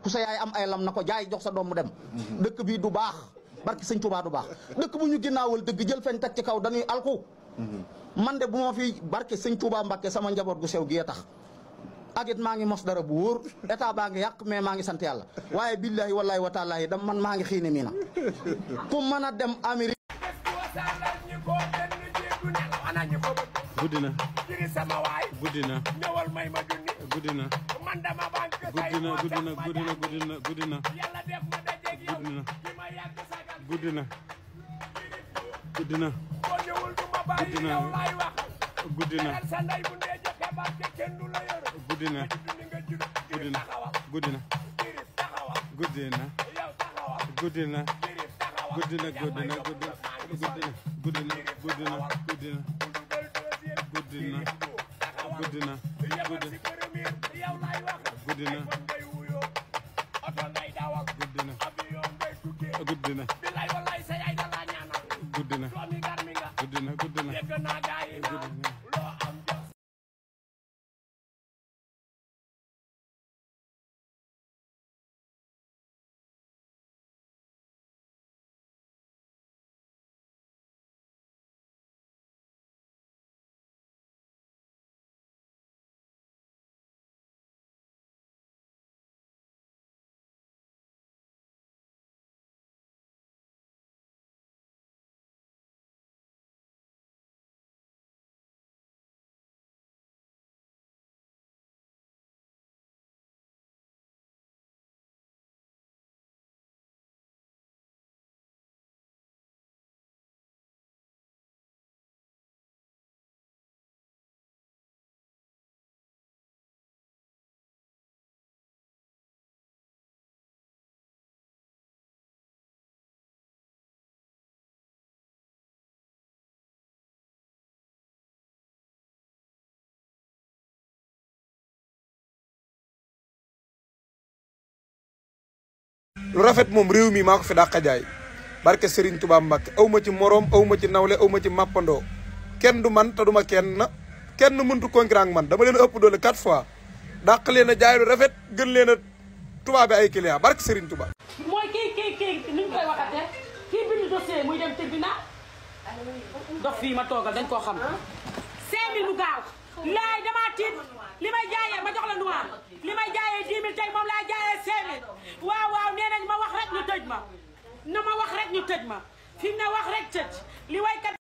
ku sa yaay am ay lam na ko jaay jox sa doom mu dem dëkk bii du baax barki sëñ Tuubaa du baax dëkk bu ñu ginnaawal dëgg jël feñ teg ci kaw dañuy alku man de bu ma fi barki sëñ Tuubaa Mbàkke sama njaboot gu sew gi tax ak it maa ngi mos dara bu wóor état baa ngi yàq mais maa ngi sant yàlla waaye billahi wallahi wa taalaahi dam man maa ngi xiine mii na ku mën a dem Amérique guddi na jiri sama waay guddi na ñëwal may ma junni guddi na man dama banque guddi na guddi na guddi na guddi na guddi na yàlla def ma dajeeg yow guddi na ki ma yàgg sagal guddi na guddi na boo ñëwul du ma bàyyi Guddi na. yow laay wax guddi na teral sa ndey bu ndee jëkke barke kenn du la yor guddi na junni nga jur guddi jiri na taxawa guddi na jiri taxawa guddi na yow taxawa guddi na jiri taxawa guddi na yaa guddi may na yóbbu guddi la maa ngi guddi na guddi na guddi na guddi na dugal deuxième guddi na taxawa guddi na yemal si premier yow laay wax guddi na iPhone ngay wuyoo oto ngay dawal guddi na avion ngay tukkee guddi na bilaay wallaay sa yaay da laa ñaanal guddi na doomi gar mi nga guddi na guddi na dégg naa gaa yi naan loo am jox lu rafet moom réew mi maa ko fi dàq jaay barke Serigne Touba Mbacke aw ma ci moroom aw ma ci nawle aw ma ci mappandoo kenn du man te du ma kenn kenn mëntu concurrent ak man dama leen a ëpp doole quatre fois dàq leen a jaay lu rafet gën leen a tubaab bi ay client barke Serigne Touba. mooy kii kii kii ni ñu koy waxatee kii bind dossier muy dem tribunal dox fii ma toogal dañ koo xam 5000 bu gaaw laay damaa tiit li may jaayee ma jox la noir li may jaayee 10 000 tey moom laa jaayee 5000 waaw waaw nee nañ ma wax rek ñu tëj ma na ma wax rek ñu tëj ma fi mu ne wax rek tëj li waykat